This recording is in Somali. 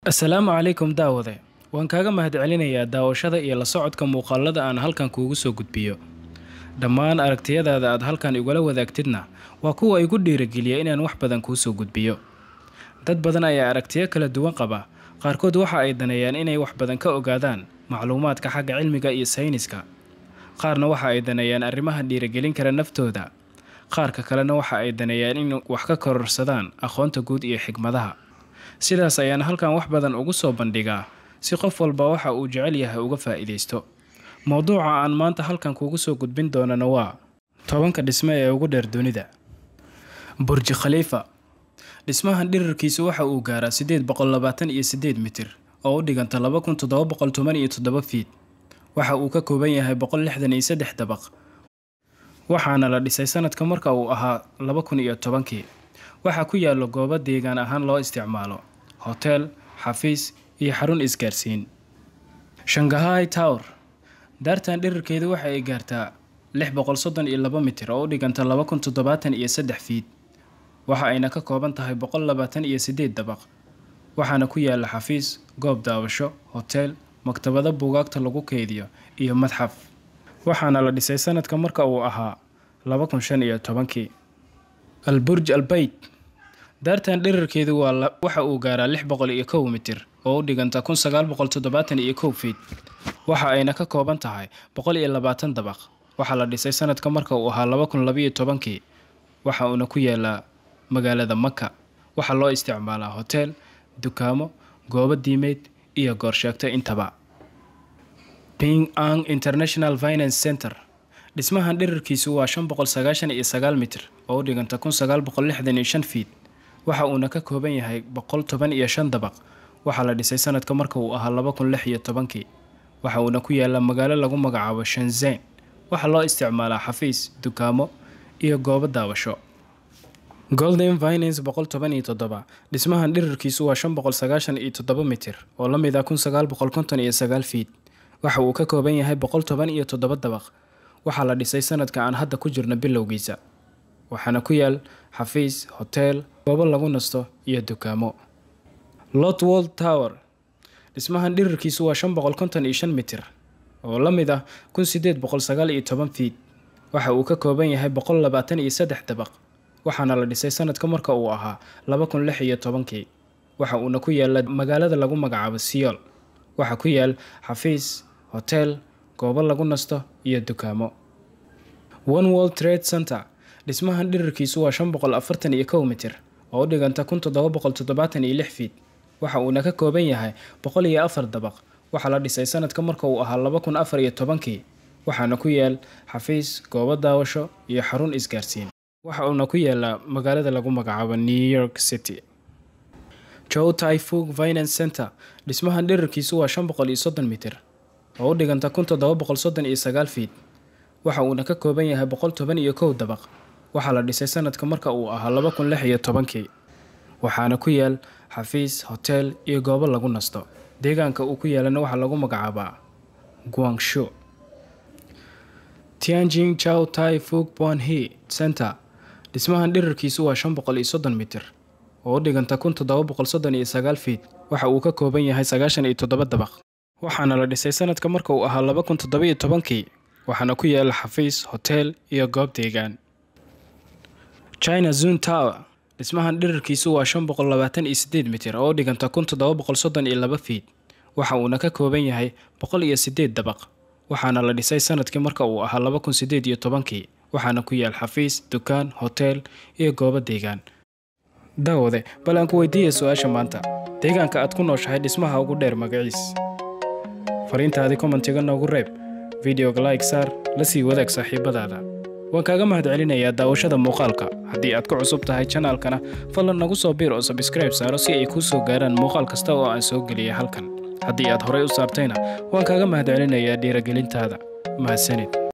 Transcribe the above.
assalaamu calaykum daawade waan kaaga mahadcelinayaa daawashada iyo la socodka muuqaalada aan halkan kuugu soo gudbiyo dhammaan aragtiyadaada aad halkan igula wadaagtidna waa kuwa igu dhiirageliya inaan wax badan kuu soo gudbiyo dad badan ayaa aragtiyo kala duwan qaba qaarkood waxa ay daneeyaan inay wax badan ka ogaadaan macluumaadka xagga cilmiga iyo sayniska qaarna waxa ay daneeyaan arrimaha dhiiragelin kara naftooda qaarka kalena waxa ay daneeyaan in wax ka kororsadaan aqoonta guud iyo xigmadaha sidaas ayaan halkan wax badan ugu soo bandhigaa si qof walba waxa uu jecel yahay uga faa'iidaysto mowduuca aan maanta halkan kuugu soo gudbin doonana waa tobanka dhisme ee ugu dheer dunida burji khaliifa dhismahan dhirirkiisu waxa uu gaaraa siddeed boqol labaatan iyo siddeed mitir oo u dhiganta laba kun toddoba boqol toban iyo toddoba fiid waxa uu ka kooban yahay boqol lixdan iyo saddex dabaq waxaana la dhisay sanadka marka uu ahaa laba kun iyo tobankii waxaa ku yaalo goobo deegaan ahaan loo isticmaalo hoteel xafiis iyo xarun isgaarsiin shangahay tower daartan dhirirkeedu waxa ay gaartaa lix boqol soddon iyo laba mitir oo u dhiganta laba kun toddobaatan iyo saddex fiid waxa ayna ka kooban tahay boqol labaatan iyo siddeed dabaq waxaana ku yaala xafiis goob daawasho hoteel maktabado buugaagta lagu keydiyo iyo madxaf waxaana la dhisay sanadka marka uu ahaa laba kun shan iyo tobankii alburj albeyt daartan dhirirkeedu waa waxa uu gaaraa lix boqol iyo kow mitir oo u dhiganta kun sagaal boqol toddobaatan iyo kow fiid waxa ayna ka kooban tahay boqol iyo labaatan dabaq waxaa la dhisay sanadka marka uu ahaa laba kun labayo tobankii waxa uuna ku yaalaa magaalada maka waxaa loo isticmaalaa hoteel dukaamo goobo diimeed iyo goorsheegto intaba ping ang international finance center dhismahan dhirirkiisu waa shan boqol sagaashan iyo sagaal mitir oo u dhiganta kun sagaal boqol lixdan iyo shan fiid waxa uuna ka kooban yahay boqol toban iyo shan dabaq waxaa la dhisay sanadka marka uu ahaa laba kun lix iyo tobankii waxa uuna ku yaala magaalo lagu magacaabo shanzen waxaa loo isticmaalaa xafiis dukaamo iyo goobo daawasho golden finance boqol toban iyo toddoba dhismahan dhirirkiisu waa shan boqol sagaashan iyo toddoba mitir oo la mid ah kun sagaal boqol konton iyo sagaal fiid waxa uu ka kooban yahay boqol toban iyo toddoba dabaq waxaa la dhisay sanadka aan hadda ku jirno bilowgiisa waxaana ku yaal xafiis hoteel goobo lagu nasto iyo dukaamo lotwold tower dhismahan dhirirkiisu waa shan boqol konton iyo shan mitir oo la mid ah kun sideed boqol sagaal iyo toban fiid waxa uu ka kooban yahay boqol labaatan iyo saddex dabaq waxaana la dhisay sanadka marka uu ahaa laba kun lix iyo tobankii waxa uuna ku yaala magaalada lagu magacaabo siyool waxaa ku yaal xafiis hoteel goobo lagu nasto iyo dukaamo one world trade center dhismahan dhirirkiisu waa shan boqol afartan iyo kow mitir oo u dhiganta kun toddoba boqol toddobaatan iyo lix fiid waxa uuna ka kooban yahay boqol iyo afar dabaq waxaa la dhisay sanadka marka uu ahaa laba kun afar iyo tobankii waxaana ku yaal xafiis goobo daawasho iyo xarun isgaarsiin waxa uuna ku yaalaa magaalada lagu magacaabo new york city jow tyfug finance center dhismahan dhirirkiisu waa shan boqol iyo soddon mitir oo u dhiganta kun toddoba boqol soddon iyo sagaal fiid waxa uuna ka kooban yahay boqol toban iyo kow dabaq waxaa la dhisay sanadka marka uu ahaa laba kun lix iyo tobankii waxaana ku yaal xafiis hoteel iyo goobo lagu nasto deegaanka uu ku yaalana waxaa lagu magacaabaa guangshu tianjing chow tai fug bonhe center dhismahan dhirirkiisu waa shan boqol iyo soddon mitir oo u dhiganta kun toddoba boqol soddon iyo sagaal fiid waxa uu ka kooban yahay sagaashan iyo toddoba dabaq waxaana la dhisay sanadka marka uu ahaa laba kun toddoba iyo tobankii waxaana ku yaala xafiis hoteel iyo goob deegaan china zun tower dhismahan dhirirkiisu waa shan boqol labaatan iyo siddeed mitir oo u dhiganta kun toddoba boqol soddon iyo laba fiid waxa uuna ka kooban yahay boqol iyo siddeed dabaq waxaana la dhisay sanadkii marka uu ahaa laba kun siddeed iyo tobankii waxaana ku yaal xafiis dukaan hoteel iyo goobo deegaan daawade bal aan ku weydiiya su-aasha maanta deegaanka aad ku nooshahay dhismaha ugu dheer magaciis fariintaadii kommentiga noogu reeb videoga like saar la sii wadaag saaxiibadaada waan kaaga mahadcelinayaa daawashada muuqaalka haddii aad ku cusub tahay janaalkana fadlan nagu soo biir oo sabskrayb saaro si ay kuu soo gaaraan muuqaal kasta oo aan soo geliyay halkan haddii aad horey u saartayna waan kaaga mahadcelinayaa dhiiragelintaada mahadsanid